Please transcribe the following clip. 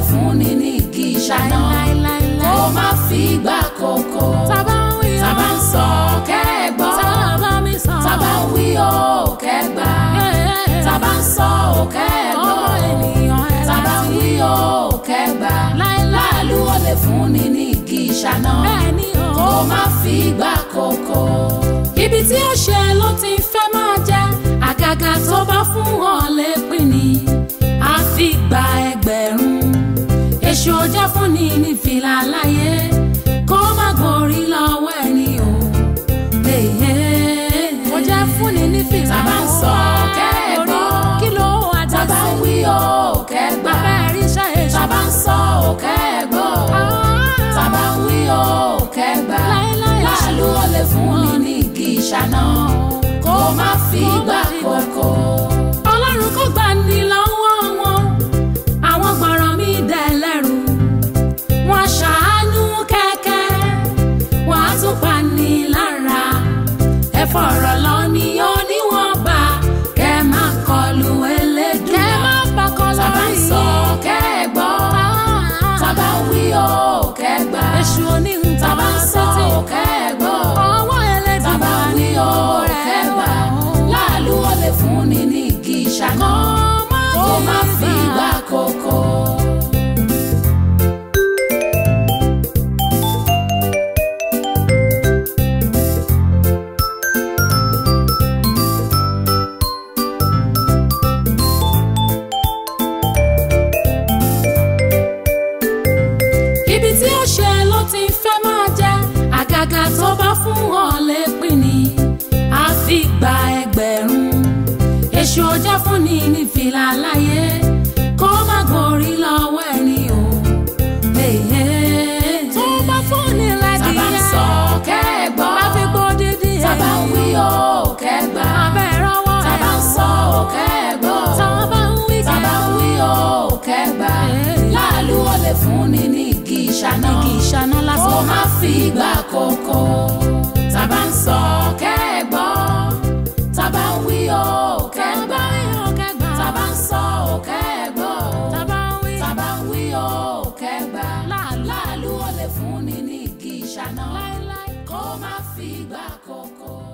fún ni ní igi ìṣáná kó má fi gbà kókó Tábà ń wí o. tábà ń sọ kẹ́gbọ́ Tábà mi sọ. tábà ń wí o kẹ́gbà tábà ń sọ o kẹ́gbọ́ Ọmọ ènìyàn ẹ̀ tábà ń láti. wí o kẹ́gbà Láéláé. láàlú ò lè fún ni ní igi ìṣáná Bẹ́ẹ̀ ni o. kó má fi gbà kókó. Ibi tí ó ṣe ló ti fẹ́ máa jẹ́ àgàgà tó bá fún wọn lè pín ni a fi gba ẹgbẹ̀rún èṣù ọjà fún ni ní fìlà láyé kó má gborí lọ́wọ́ ẹni o. Ó jẹ́ fún ni ní fìlà Tábà ń sọ kẹ́gbọ́. kí ló wà dá tábà ń sí? wí o kẹ́gbà Bàbá ẹ̀rí iṣẹ́ èṣù. tábà ń sọ o kẹ́gbọ́ tábà ń wí o kẹ́gbà Láéláé. láàlú ò lè fún ni ní igi ìṣáná kó má fi gbà kókó. ọlọ́run kò gbà ní lọ́wọ́ wọn àwọn gbọ̀ràn mi dẹ̀ lẹ́rù wọn ṣàánú kẹ́kẹ́ wọn á tún pa ní lára ẹ fọ̀rọ̀ lọ ní oníwọ̀nba kẹ́ má kọlu elédùn kẹ́ má pakọ́ tábà ń lórí sọ kẹ́gbọ́ tábà ń wí o kẹ́gbà èṣù oníhun tábà ń sọ o kẹ́gbọ́ ọwọ́ ẹlẹ́dùn tábà ń wí o kẹ́gbà láàlú ò lè fún ni ní igi ìṣáná kó má fi gbà kókó. ibi tí ó ṣe ló ti fẹ́ máa jẹ́ àgàgà tó bá fún wọn lè pín ni a fi gba ẹgbẹ̀rún èṣù ọjà fún ni ní fìlà láyé kó má gborí lọ́wọ́ ẹni o. tó bá fún ni lẹ́dí tábà ń sọ kẹ́gbọ́ má fi gbó dídí ẹ̀ tábà ń wí o kẹ́gbà abẹ́ rọwọ́ ẹ̀ tábà ń sọ o kẹ́gbọ́ tábà ń wí tábà ń wí o kẹ́gbà láàlú ò lè fún ni ní igi ìṣáná igi ìṣáná kó lásán má fi gbà kókó. tábà ń sọ kẹ́gbọ́ tábà ń wí o kẹ́gbà tábà ń sọ o kẹ́gbọ́ tábà ń wí tábà ń wí o kẹ́gbà Láàlú. láàlú ò lè fún ni ní igi ìṣáná láéláé. kó má fi gbà kókó.